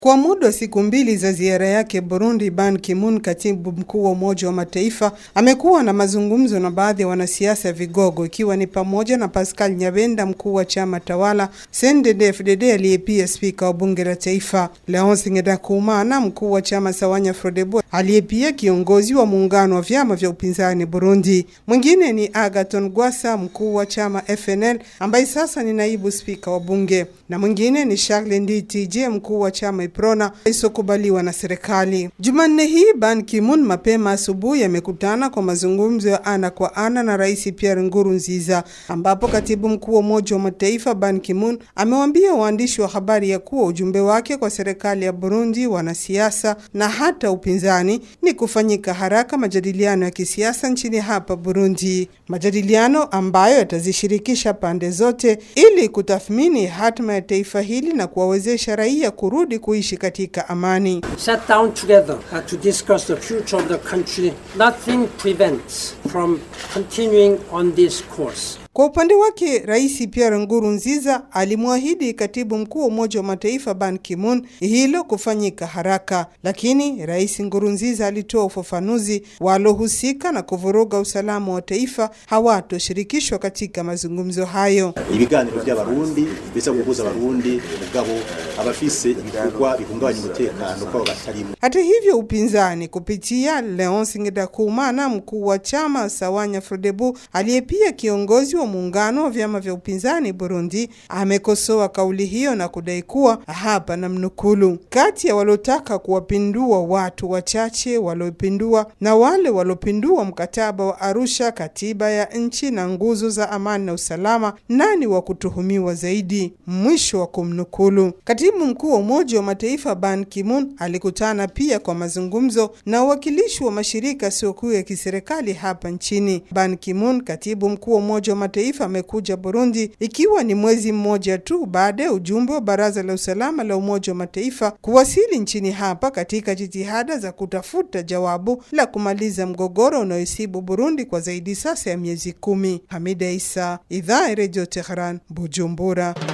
Kwa muda wa siku mbili za ziara yake Burundi, Ban Ki-moon, katibu mkuu wa Umoja wa Mataifa, amekuwa na mazungumzo na baadhi ya wanasiasa vigogo, ikiwa ni pamoja na Pascal Nyabenda, mkuu wa chama tawala CNDD-FDD, aliye pia spika wa bunge la taifa, Leonce Ngendakumana, mkuu wa chama Sawanya Frodebu, aliye pia kiongozi wa muungano wa vyama vya upinzani Burundi. Mwingine ni Agaton Gwasa, mkuu wa chama FNL, ambaye sasa ni naibu spika wa bunge, na mwingine ni Charles Nditije, mkuu wa chama Iprona isokubaliwa na serikali. Jumanne hii Ban Ki-moon mapema asubuhi amekutana kwa mazungumzo ya ana kwa ana na Rais Pierre Nkurunziza, ambapo katibu mkuu wa Umoja wa Mataifa Ban Ki-moon amewaambia waandishi wa habari ya kuwa ujumbe wake kwa serikali ya Burundi, wanasiasa na hata upinzani ni kufanyika haraka majadiliano ya kisiasa nchini hapa Burundi, majadiliano ambayo yatazishirikisha pande zote ili kutathmini hatma ya taifa hili na kuwawezesha raia kurudi kuishi katika amani. sat down together uh, to discuss the future of the country. Nothing prevents from continuing on this course. Kwa upande wake Rais Pierre Nkurunziza alimwahidi katibu mkuu wa Umoja wa Mataifa Ban Ki-moon hilo kufanyika haraka, lakini Rais Nkurunziza alitoa ufafanuzi, walohusika na kuvuruga usalama wa taifa hawatoshirikishwa katika mazungumzo hayo. ibiganiro by'abarundi biza guhuza abarundi mugabo abafise ibikorwa bihungabanya umutekano kwabo batarimo Hata hivyo upinzani kupitia Leonce Ngendakumana, mkuu wa chama Sawanya Frodebu, aliye pia kiongozi wa muungano wa vyama vya upinzani Burundi, amekosoa kauli hiyo na kudai kuwa hapa na mnukulu, kati ya waliotaka kuwapindua watu wachache waliopindua na wale waliopindua mkataba wa Arusha, katiba ya nchi na nguzo za amani na usalama, nani wa kutuhumiwa zaidi? Mwisho wa kumnukulu. Katibu mkuu wa Umoja wa Mataifa Ban Ki-moon alikutana pia kwa mazungumzo na uwakilishi wa mashirika yasiyokuwa ya kiserikali hapa nchini. Ban Ki-moon, katibu mkuu wa Umoja wa Mataifa, amekuja Burundi ikiwa ni mwezi mmoja tu baada ya ujumbe wa Baraza la Usalama la Umoja wa Mataifa kuwasili nchini hapa katika jitihada za kutafuta jawabu la kumaliza mgogoro unaoisibu Burundi kwa zaidi sasa ya miezi kumi. Hamida Isa, Idhaa ya Redio Tehran, Bujumbura.